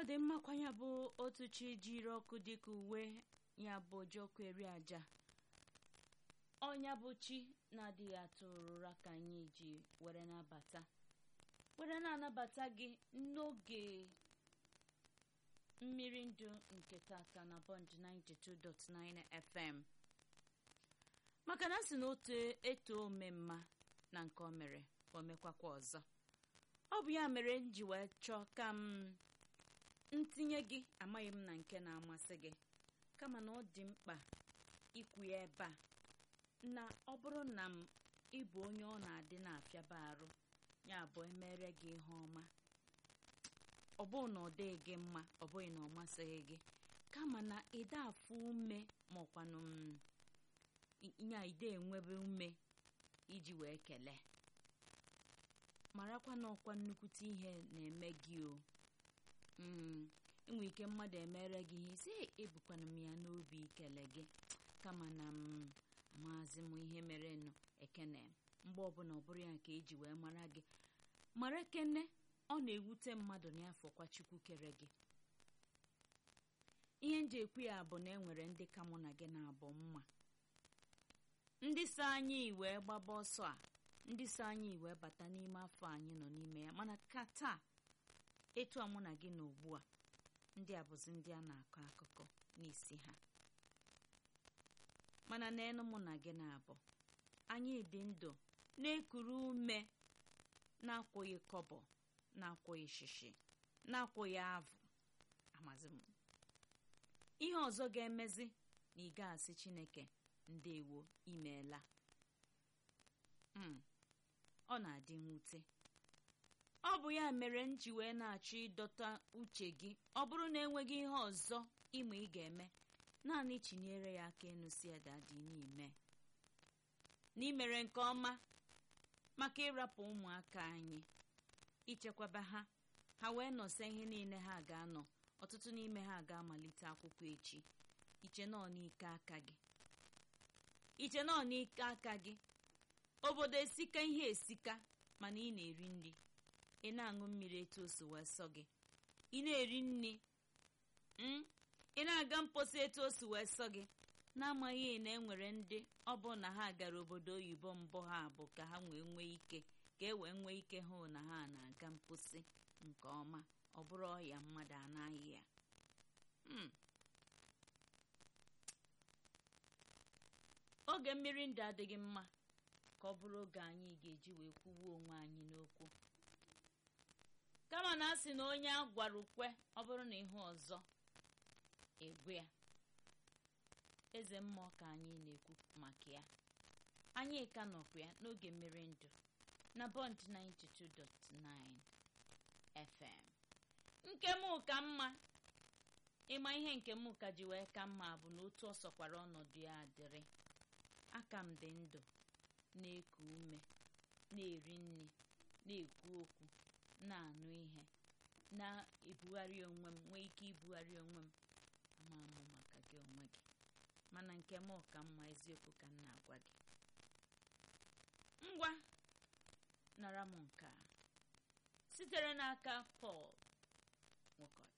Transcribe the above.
dị mmakwa ya bụ otu chi jiri ọkụ dịka uwe ya bụ ojiọkụ eri aja ọnya bụ chi na-adịghị atụ ụra ka anyị ji were nabata were na-anabata gị n'oge mmiri ndụ nke tata na bond 92.9 fm maka na si na otu eto omemma na nke o mere ka o mekwakwa ọzọ ọ bụ ya mere m ji wee chọọ ka m ntinye gị amaghị m na nke na-amasị gị kama na ọ dị mkpa ikwu ya ebe a na ọ bụrụ na m ịbụ onye ọ na-adị na-afịaba arụ ya bụ emere gị ihe ọma ọ bụghị na ọ dịghị gị mma ọ bụghị na ọ masịghị gị kama na ịda afụ ume maọkwanụ ya ide enwebe ume iji wee kelee marakwa na ọkwa nnukwute ihe na-eme gị o enwe ike mmadụ emere gị ihe si ebukwana m ya n'obi ikele gị kama na m amaghịzi m ihe mere nụ ekene mgbe ọbụla ọ bụrụ ya nke eji wee mara gị mara ekene ọ na-ewute mmadụ n'afọkwa chukwu kere gị ihe nji ekwu ya bụ na enwere ndị ka mụ na gị na-abụ mma ndị so anyị wee gbaba ọsọ a ndị so anyị wee bata n'ime afọ anyị nọ n'ime ya mana ka taa etu a mụ na gị na ugbu a ndị a bụzi ndị a na-akọ akụkọ n'isi ha mana n'elu mụ na gị na-abụ anyị dị ndụ na-ekuru ume na-akwụghị kọbọ na-akwụghị shishi na-akwụghị avụ amazi m ihe ọzọ ga-emezi na ị ga-asị chineke ndewo imeela ọ na-adị mwute ọ bụ ya mere m ji wee na-achọ ịdọta uche gị ọ bụrụ na enweghị ihe ọzọ ịma ị ga-eme naanị chinyere ya aka enu si dị n'ime n'imere nke ọma maka ịrapụ ụmụaka anyị ichekwaba ha ha wee nọsa ihe niile ha ga-anọ ọtụtụ n'ime ha ga-amalite akwụkwọ echi iche nọ n'ike aka gị iche nọ n'ike aka gị obodo esika ihe esika mana ị na-eri nri ị na-aṅụ mmiri etu o si wee sọ gị ị na-eri nri ị na-aga mposi etu o si wee sọ gị na-amaghị na enwere ndị ọ bụ na ha gara obodo oyibo mbụ ha bụ ka ha wee nwee ike ka e wee nwee ike hụ na ha na-aga mposi nke ọma ọ bụrụ ọya mmadụ anaghị ya oge mmiri ndụ adịghị mma ka ọ bụrụ oge anyị ga-eji wee kwuwe onwe anyị n'okwu kama na a sị na onye a gwara ukwe ọ bụrụ na ihu ọzọ egwe ya eze mmụọ ka anyị na-ekwu maka ya anyị ka nọkwa ya n'oge mmiri ndụ na bond 92.9 fm nke m ka mma ịma ihe nke m ka ji wee ka mma bụ na otu ọ sọkwara ọnọdụ ya adịrị aka m dị ndụ na-eku ume na-eri nri na-ekwu okwu na-anụ ihe na-ebugharị onwe m nwee ike ibugharị onwe m ama amụ maka gị onwe gị mana nke m ka mma eziokwu ka m na-agwa gị ngwa nara m nke a sitere n'aka Pọl Nwokoye